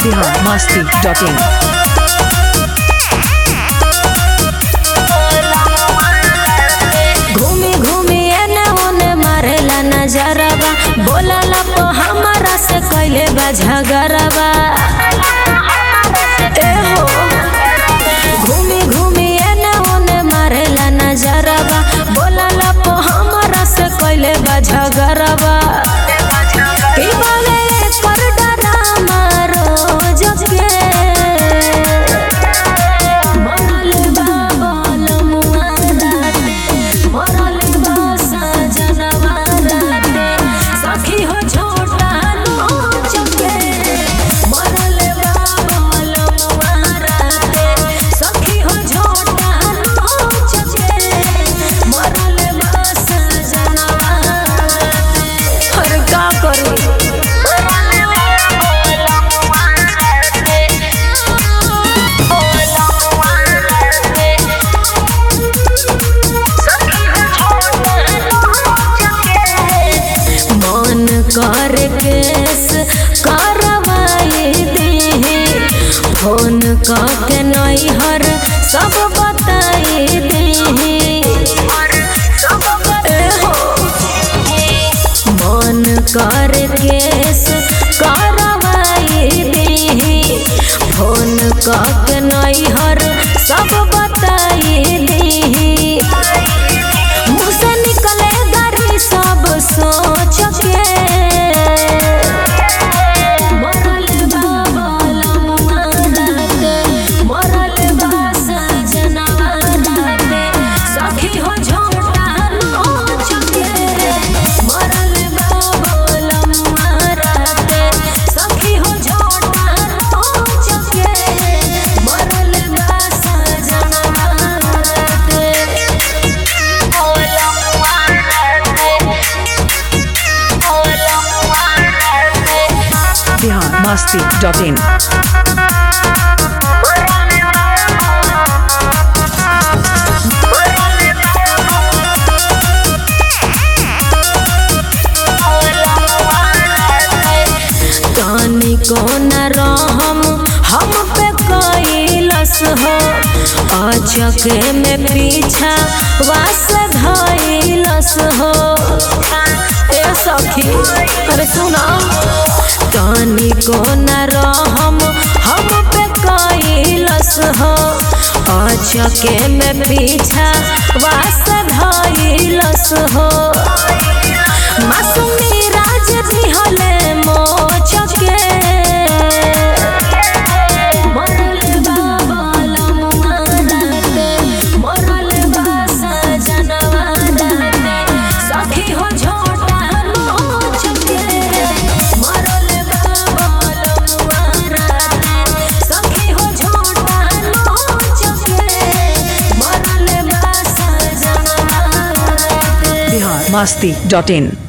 Bihar Masti dot in घूमी घूमी एने ओने मारेला नजरबा बोलला तो हमारा से कैले बा झगड़बा ए हो घूमी घूमी एने ओने मारेला नजरबा बोलला तो हमारा से कैले बा झगड़बा की बोले कर डरामा रोज के मरल बा बलमुआ राते, मरल बा सजनवा राते, सखी हो छोटा नोच के। मरल बा बलमुआ राते, सखी हो छोटा नोच के। मरल बा सजनवा राते। अरे का करू मन कर केस करवाई दे फोन के नैहर सब बताई दे मन कर केस करवाई दे फोन के नैहर सब बताई दे मुँह से निकले गाड़ी सब सोच के मरल बा बलमुआ राते, मरल बा सजनवा राते, सखी हो झोटा नोच के। मरल बा बलमुआ राते, सखी हो झोटा नोच के। मरल बा सजनवा राते। बिहार मस्ती डॉट इन कानी कोन रहम हम पे कैलस हो अचके में पीछा वास धैलस हो ए सखी अरे सुना कानी कोन रहम हम पे कैलस हो अचके में पीछा वास धैलस हो मासूमी राज भी हले मोचके मरल बा बलमुआ राते, मरल बा सजनवा राते, सखी हो झोटा नोचके। मरल बा बलमुआ राते, सखी हो झोटा नोचके। मरल बा सजनवा राते। बिहार मस्ती डॉट इन